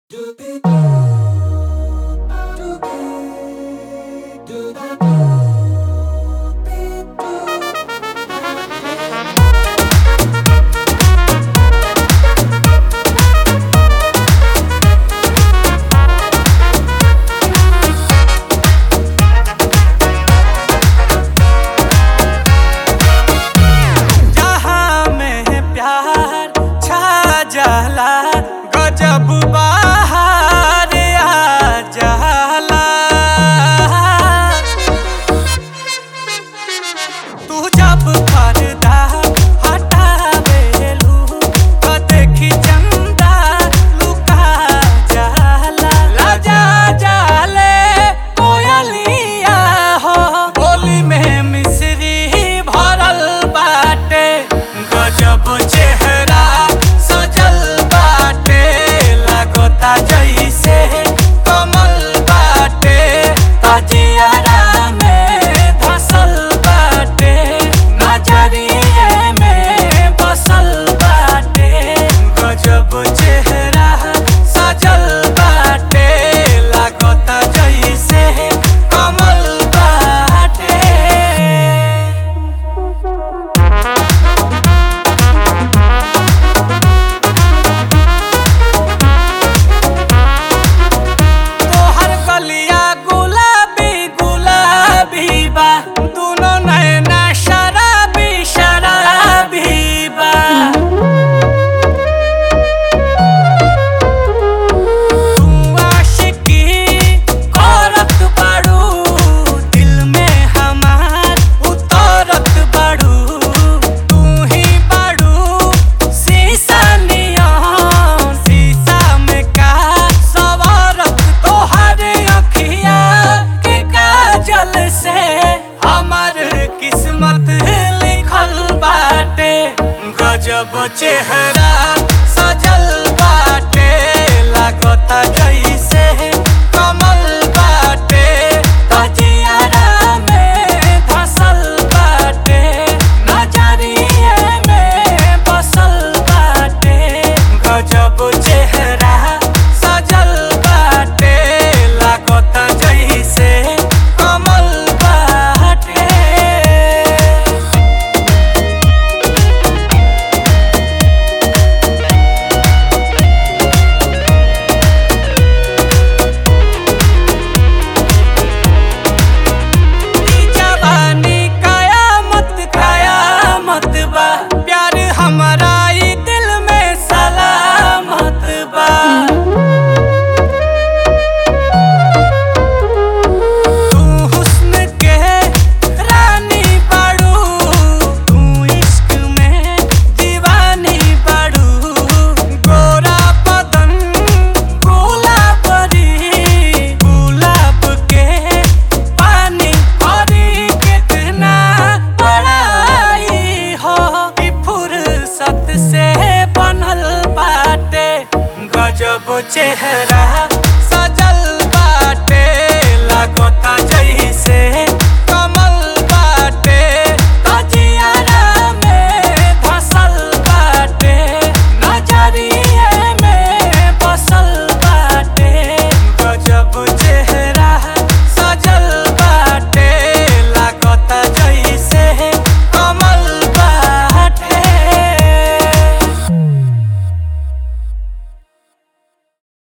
जहाँ में प्यार छा जाला गजब बाहर आ जाला तू जब पर्दा हटावेलू तो देखी चंदा लुका जाला लजा जाले कोयलिया हो बोली में मिश्री भरल बाटे गजब चेहरा सजल बाटे लागता जैसे कमल बाटे तजियारा में धसल बाटे नजरिए में बसल बाटे गजब चेहरा सजल बाटे लागता जैसे कमल बाटे तोहर कलिया गुलाबी गुलाबी बा दुनो नैना शराबी शराबी बा तू आशिकी करत बाड़ू दिल में हमार उतरत बाड़ू तू ही बाड़ू शीशा नियन शीशा में का सवारत तोहर अखिया के काजल से हमर किस्मत लिखल बाटे गजब चेहरा सजल बाटे लागता जैसे कमल बाटे तजियारा में धसल बाटे नजरिए में बसल बाटे गजब चेहरा सजल बाटे लागता जैसे कमल बाटे ई जवानी कयामत कयामत बा प्यार हमारा ई दिल में सलामत बा तू हुस्न के रानी बाड़ू तू इश्क में दीवानी बाड़ू गोरा बदन गुलाबरी गुलाब के पानी हरी कितना बड़ाई हो ई फुर्सत से बनल बाटे गजब चेहरा सजल बाटे लागता जैसे